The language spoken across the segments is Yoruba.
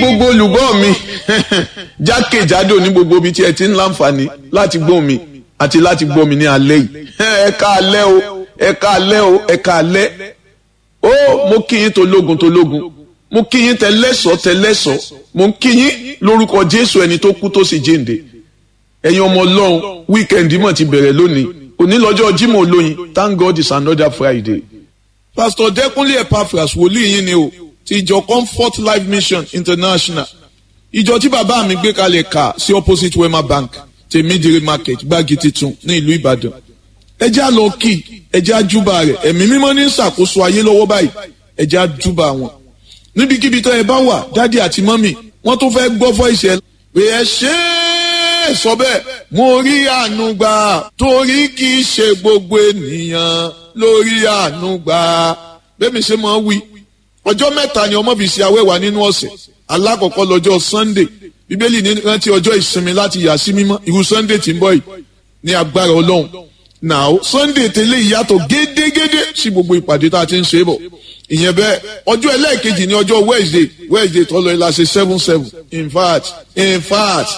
gbogbo olùgbọ́ mi jákèjádò ní gbogbo ibi tí ẹ ti ń láǹfààní láti gbọ́ mi àti láti gbọ́ mi ní alẹ́ yìí ẹ ká alẹ́ o ẹ ká alẹ́ o ẹ ká alẹ́ ó mo kí yín tológun tológun mo kí yín tẹlẹ́sọ̀ tẹlẹ́sọ̀ mo ń kí yín lórúkọ Jésù ẹni tó kú tó sì jíǹde ẹ̀yin ọmọ Ọlọ́run wíkẹ̀ndì mọ̀ ti bẹ̀rẹ̀ lónìí òní lọ́jọ́ Jímọ̀ olóyin thank God it's another Friday. Pastor Dẹ́kunlé Epaphras wòlíì yín ni o ti ìjọ Comfort Life Mission International ìjọ tí bàbá mi gbé kalẹ̀ kà sí opposite Wema Bank tèmídìrí market gbági titun ní ìlú Ìbàdàn ẹ jẹ́ á lọ kí ẹ jẹ́ á júbà rẹ̀ ẹ̀mí mímọ́ ní ṣàkóso ayé lọ́wọ́ báyìí ẹ jẹ́ á júbà wọn níbikíbi tó ẹ bá wà dádì àti mọ́mì wọ́n tó fẹ́ gbọ́ fọ́ ìṣẹ́ pé ẹ ṣe é sọ bẹ́ẹ̀ mo rí àánú gbà torí kì í ṣe gbogbo ènìyàn lórí àánú gbà bẹ́ẹ̀ mi ṣe máa wí ọjọ́ mẹ́ta ni ọmọ fi ṣe awẹ́wà nínú ọ̀sẹ̀ alákọ̀ọ́kọ́ lọ́jọ́ Sunday bíbélì ní rántí ọjọ́ ìsinmi láti yà sí mímọ́ irú Sunday tí ń bọ̀ yìí ní agbára Ọlọ́run now Sunday tẹ́lẹ̀ ìyàtọ̀ gédégédé sí gbogbo ìpàdé tá a ti ń ṣe bọ̀ ìyẹn bẹ́ẹ̀ ọjọ́ ẹlẹ́ẹ̀kejì ní ọjọ́ Wednesday Wednesday tọ́lọ ilá ṣe seven seven in fact in fact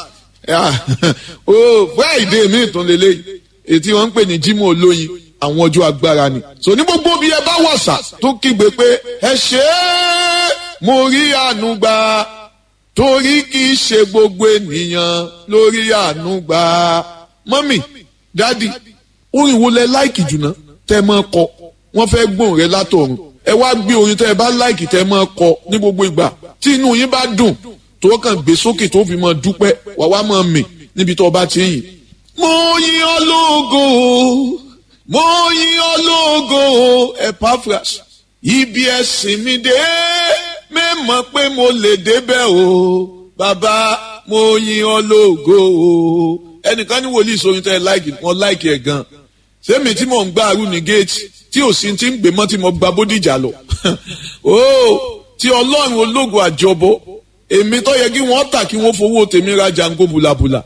oh Friday mi tún lélẹ́yìí ètí wọ́n ń pè ní Jímọ̀ olóyin àwọn ọjọ́ agbára ni so ní gbogbo bí ẹ bá wàṣà tó kígbe pé ẹ ṣe é mo rí àánú gbà torí kì í ṣe gbogbo ènìyàn lórí àánú gbà mọ́mì dádì orin wo lẹ láìkì jùlọ tẹ mọ́ kọ wọ́n fẹ́ gbóhùn rẹ látọ̀run ẹ wá gbé orin tẹ ẹ bá láìkì tẹ mọ́ kọ ní gbogbo ìgbà tí inú yín bá dùn tó kàn gbé sókè tó fi mọ́ dúpẹ́ wà wá mọ́ mì níbi tó bá ti ń yìn. mo yìn ọ́ lógo mo yìn ọ́ lógo Epaphras ibi ẹ̀sìn mi dé mẹ́mọ̀ pé mo lè débẹ̀ o bàbá mo yìn ọ́ lógo o ẹnìkan ní wòlíì sóyin tẹ́ ẹ láìkì wọn láìkì ẹ̀ gan sẹ́mi tí mò ń gbá arú ní géètì tí ò sí ti ń gbé mọ́ tí mo gba bódìjà lọ o tí ọlọ́run ológun àjọbọ èmi tó yẹ kí wọ́n tà kí wọ́n fowó tèmi ra jango bùlàbùlà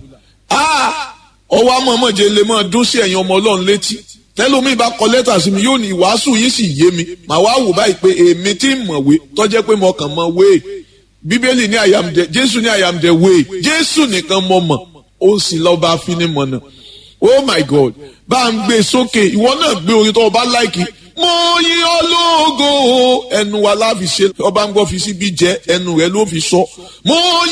ọwọ́ amọ̀mọ̀jẹ lè máa dún sí ẹ̀yin ọmọ ọlọ́run létí tẹ́lómi bá kọ lẹ́tà sí mi yóò ní ìwàásù yín sì yé mi màá wá wò báyìí pé èmi tí ń mọ̀wé tó jẹ́ pé mo kàn mọ̀ wé bíbélì ní I am the jésù ní I am the way jésù nìkan mọ̀ mọ̀ ó sì lọ́ba afinimọ̀nà oh my god bá ń gbé sókè ìwọ náà gbé orin tó o bá láìkì mo yìn ọ́ lógo ẹnu wa láfi ṣe ọba ń gbọ́ fi síbi jẹ́ ẹnu rẹ ló fi sọ mo